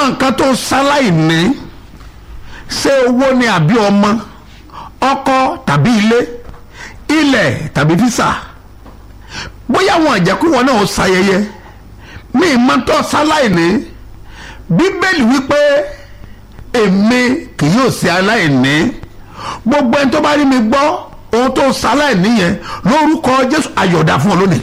nǹkan tó ṣaláì ní ṣé owó ni àbí ọmọ ọkọ tàbí ilé ilẹ̀ tàbí físà bóyá wọn àjẹkù wọn náà ó ṣayẹyẹ mi ì máa tọ́ ṣaláì ní bíbélì wípé èmi kì yóò ṣe aláìní gbogbo ẹni tó bá rí mi gbọ́ ohun tó ṣaláìní yẹn lórúkọ jésù ayọ̀dá fún ọ lónìí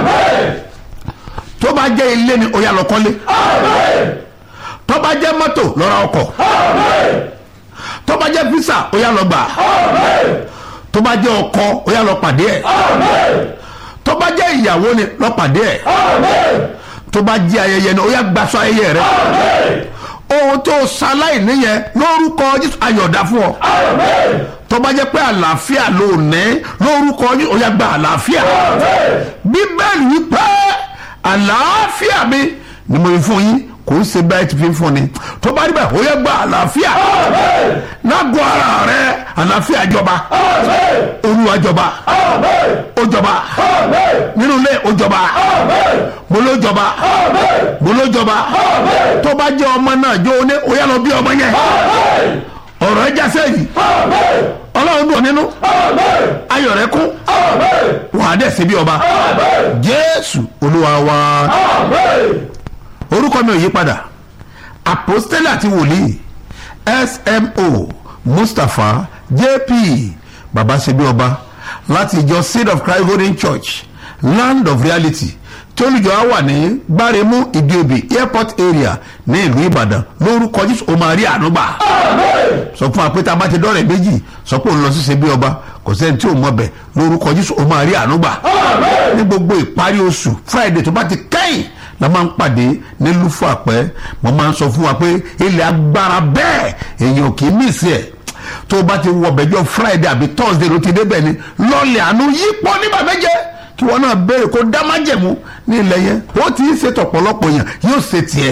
tó bá jẹ́ ilé ni ó yá lọ kọ́lé tó bá jẹ́ mọ́tò lọ ra ọkọ̀ tó bá jẹ́ físà ó yá lọ gbà tó bá jẹ́ ọkọ ó yá lọ pàdé ẹ̀ tó bá jẹ́ ìyàwó ni lọ pàdé ẹ̀ tó bá jẹ́ ayẹyẹ ni ó yá gbaṣọ ayẹyẹ rẹ ohun tó ṣaláì níyẹn lórúkọ jésù ayọ̀dá fún ọ tó bá jẹ́ pé àlàáfíà ló ní lórúkọ jésù ó yá gba àlàáfíà bíbélì wípé àlàáfíà mi ni mo fi fún yín kò ń ṣe bẹ́ẹ̀ ti fi fún ni tó bá rí bẹ́ẹ̀ ó yẹ gba àlàáfíà lágọ̀ọ́ ara rẹ àlàáfíà jọba olúwa jọba ó jọba nínú ilé ó jọba mo ló jọba mo ló jọba tó bá jẹ́ ọmọ náà jó o ní ó yẹ lọ bí ọmọ yẹn ọ̀rọ̀ ẹ jásẹ́ yìí ọlọ́run dùn nínú ayọ̀ rẹ kún wàá dẹ̀ sí bí ọba jésù olúwa wa orúkọ mi ò yí padà apostole àti wòlíì smo mustapha jp baba ṣebí ọba láti ìjọ seed of christ golden church land of reality tí olùjọ á wà ní gbáremú ìdíobì airport area ní ìlú ìbàdàn lórúkọ jésù ó máa rí ànúgbà sọ fún wa pé tá a bá ti dọ́rẹ̀ méjì sọ pé òun lọ sí ṣebí ọba kò sẹ́ni tí ò mọ̀ bẹ̀ lórúkọ jésù ó máa rí ànúgbà ní gbogbo ìparí oṣù friday tó bá ti kẹ́yìn la máa ń pàdé ní lúfọ àpẹ mo máa ń sọ fún wa pé ilẹ̀ agbára bẹ́ẹ̀ èèyàn kì í mí sí ẹ̀ tó o bá ti wọ bẹ̀jọ́ friday àbí thursday ló ti débẹ̀ ni lọ́ọ̀lẹ̀ àánú yípo nígbà méje kí wọn náà béèrè kó dá májẹ̀mú ní ilẹ̀ yẹn ó ti ń ṣètò ọ̀pọ̀lọpọ̀ yẹn yóò ṣe tiẹ̀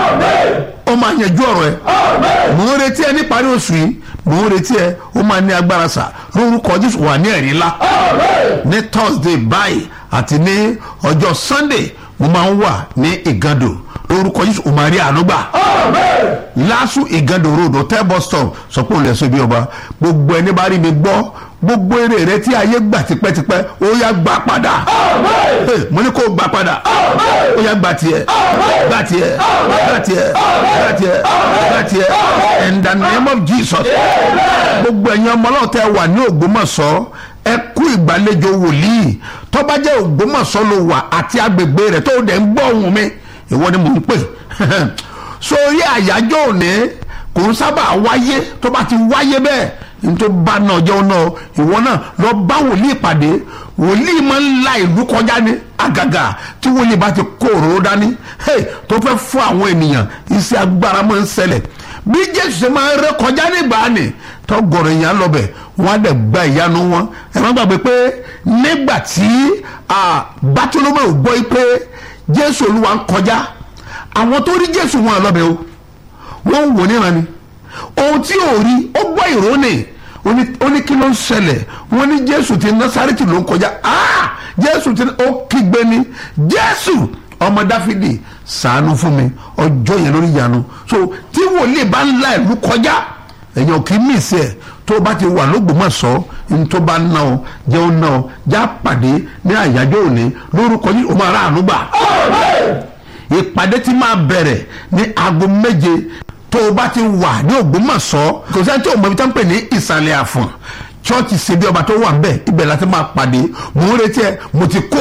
ó máa yanjú ọ̀rọ̀ ẹ̀ mò ń retí ẹ níparí oṣù yìí mò ń retí ẹ ó máa ní agbára sà lórúkọ jésù wà ní ẹ̀rí ńlá ní thursday báyìí àti ní ọjọ́ sunday mo máa ń wà ní ìgàndò lórúkọ yìí o máa rí àánú gbà. lásù ìgàndò road hotel bus stop sọ pé òun lè so ibi ọba gbogbo ẹni bá rí mi gbọ́ gbogbo eré rẹ tí ayé gbà tipẹ́tipẹ́ ó yá gbà padà. mo ní kó gbà padà ó yá gbà tiẹ̀ gbà tiẹ̀ gbà tiẹ̀ gbà tiẹ̀ gbà tiẹ̀ in the name of jesus gbogbo ẹ̀yin ọmọ náà tẹ wà ní ògbómọ̀ṣọ́ ẹ kú ìgbàlejò wòlíì tó bá jẹ́ ògbómọ̀ṣọ́ ló wà àti agbègbè rẹ̀ tó dẹ̀ ń gbọ́ ohùn mi ìwọ ni mò ń pè sórí àyájọ́ òní kò ń sábà wáyé tó bá ti wáyé bẹ́ẹ̀ nítorí bá náà jẹun náà ìwọ náà lọ bá wòlíì pàdé wòlíì máa ń la ìlú kọjá ní àgàgà tí wòlíì bá ti kó òróró dání tó fẹ́ fún àwọn ènìyàn iṣẹ́ agbára máa ń ṣẹlẹ̀ bí jésù ṣe máa ń ré kọjá nígbà ni tọgọrọ èèyàn lọbẹ wọn á dẹ gba ìyanu wọn ẹ má gbàgbé pé nígbà tí bátúlómọ ò gbọ́ pé jésù olúwa ń kọjá àwọn tó rí jésù wọn lọbẹ o wọn ń wò níran ni ohun tí ò rí ó gbọ́ ìró ni ó ní kí ló ń ṣẹlẹ̀ wọ́n ní jésù ti násàrẹ́tì ló ń kọjá jésù ti ó kígbe ni jésù ọmọ dáfídì ṣàánú fún mi ọjọ́ yẹn lórí ìyanu so tí wòlíì bá ń la ìlú kọjá èèyàn kì í mí sí ẹ tó o bá ti wà lógbòmọ̀ṣọ́ ní tó bá ná ọ jẹun ná ọ já pàdé ní àyájọ́ òní lórúkọ yìí o máa rà àánú gbà. ìpàdé ti máa bẹ̀rẹ̀ ní aago méje tó o bá ti wà ní ògbómọ̀ṣọ́ kò sẹ́ni tí o mọ̀ ibi tá ń pè ní ìsàlẹ̀ àfọ̀n chọ́ọ̀chì ṣebí ọba tó wà ń bẹ̀ ibẹ̀ láti máa pàdé mò ń retí ẹ mo ti kó